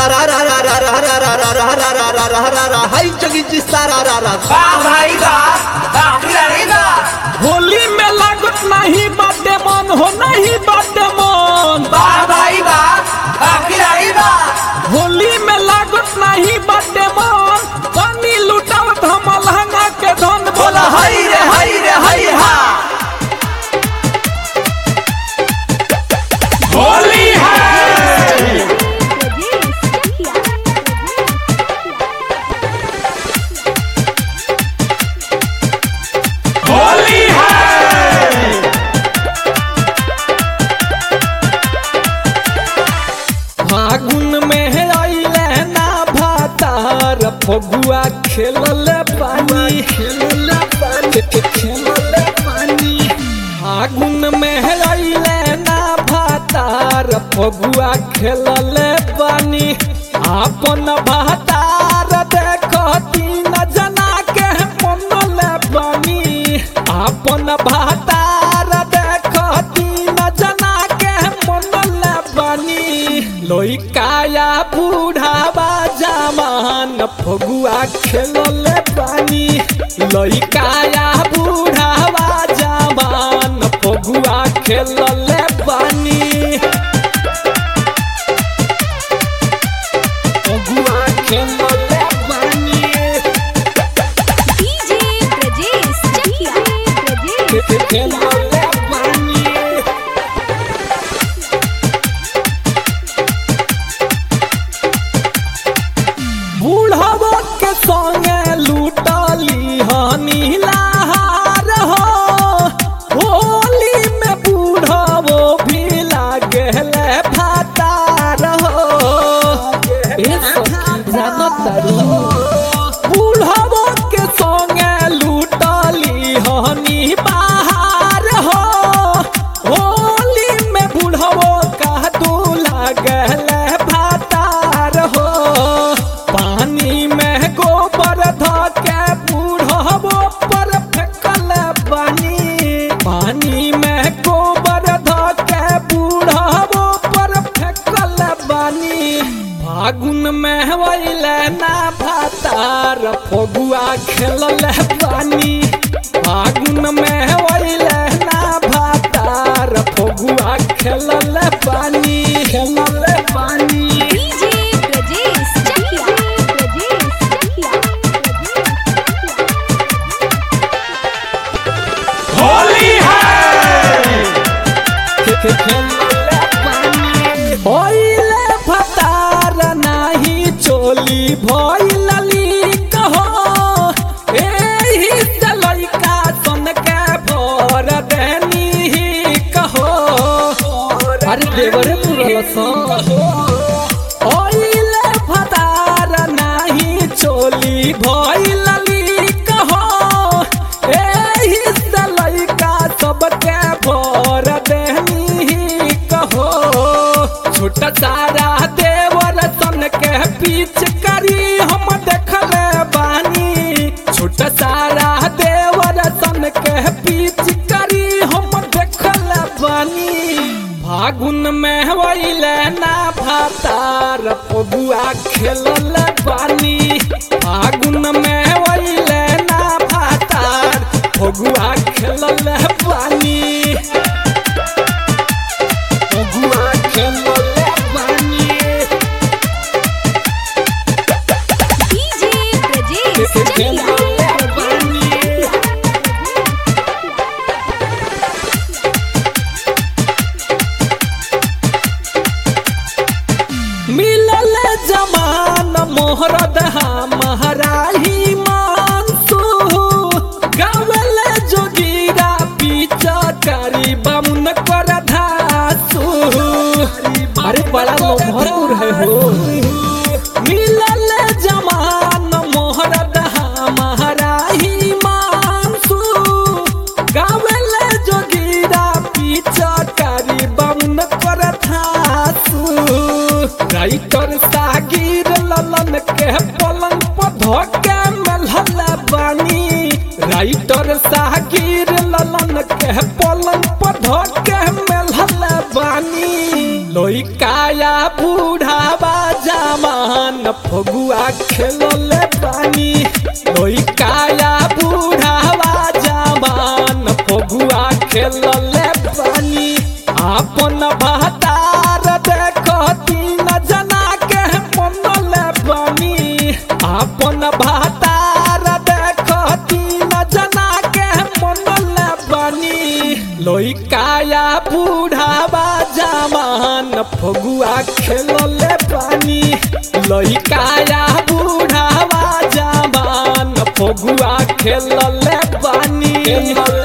सारा रा रा रा रा रा रा रा रा रा रा रा रा रा रा हाय जोगी जी सारा रा रा वाह भाई वाह वाह खिलाड़ी वाह होली में लागत नहीं बाटे मन हो नहीं बाटे मन वाह भाई वाह वाह खिलाड़ी वाह होली में लागत नहीं बाटे मन पानी लुटावत हम लहंगा के धन बोला हई रे हई रे हई हा होली है होली है फागुन में आइले ना भातार फगुआ खेलल पानी खेलल पानी खेलल पानी फागुन में आइले ना भातार फगुआ खेलल पानी आपन भातार देखो तीन जना के मनल पानी आपन भातार देखो तीन जना के मनल बानी लइकाया बूढ़ावा जमान फगुआ खेलल बानी लइकाया बूढ़ावा जमान फगुआ खेलल बानी फगुआ खेलल बानी DJ Brajesh Chakia. Brajesh खेलल बानी बूढ़ावा के संगे लूटली हनी लहार हो होली में बूढ़ावो भी लागल भातार हो ए सखी जानत तारू बूढ़ावो के संगे लूटली हनी बहार हो होली में बूढ़ावो का दू लागल भातार हो पानी में गोबर ध के बूढ़ावो पर फेंकल बानी पानी में गोबर ध के बूढ़ावो पर फेंकल बानी फागुन में वैले ना भातार फगुआ खेलल बानी फागुन में वैले ना भातार फगुआ खेलल बानी खेलल बानी DJ Brajesh Chakia. Brajesh Chakia. Holi है होइले फतार नाही चोली भइलली कहो एही से लइका सन के भर देनी कहो अरे देवरे पुरल सन ओइले फतार नाही चोली भइलली कहो एही से लइका सबके भर देनी कहो छोटा सारा देवर सन के पीछ करी हम देखले बानी छोटा सारा देवर सन के पीछ करी हम देखले बानी फागुन में वैले ना भातार पगुआ खेलल बानी फागुन में वैले ना भातार पगुआ खेलल बानी पगुआ खेलल बानी DJ Brajesh Chakia. खेलल बानी मिलल जमान मोहरद महराही मानसू गावल जोगीरा पीछा करी बमुन कर धासू अरे बड़ा लोभरपुर है हो मिलल जमान मोहरद महराही मानसू गावल जोगीरा पीछा करी बमुन कर धासू राइटर सागिर ललन के पलंग पर धोके मलहल बानी राइटर सागिर ललन के पलंग पर धोके मलहल बानी लोई काया बूढ़ावा जामा जवान फगुआ खेलले पानी लोई काया बूढ़ावा जवान फगुआ खेलले पानी आपन बहतार देखो तीन जना के मनले पानी आपन बहतार देखो तीन जना के मनले पानी लोई काया बूढ़ावा जवान फगुआ खेलले पानी लोई काया बूढ़ावा जवान फगुआ खेलले पानी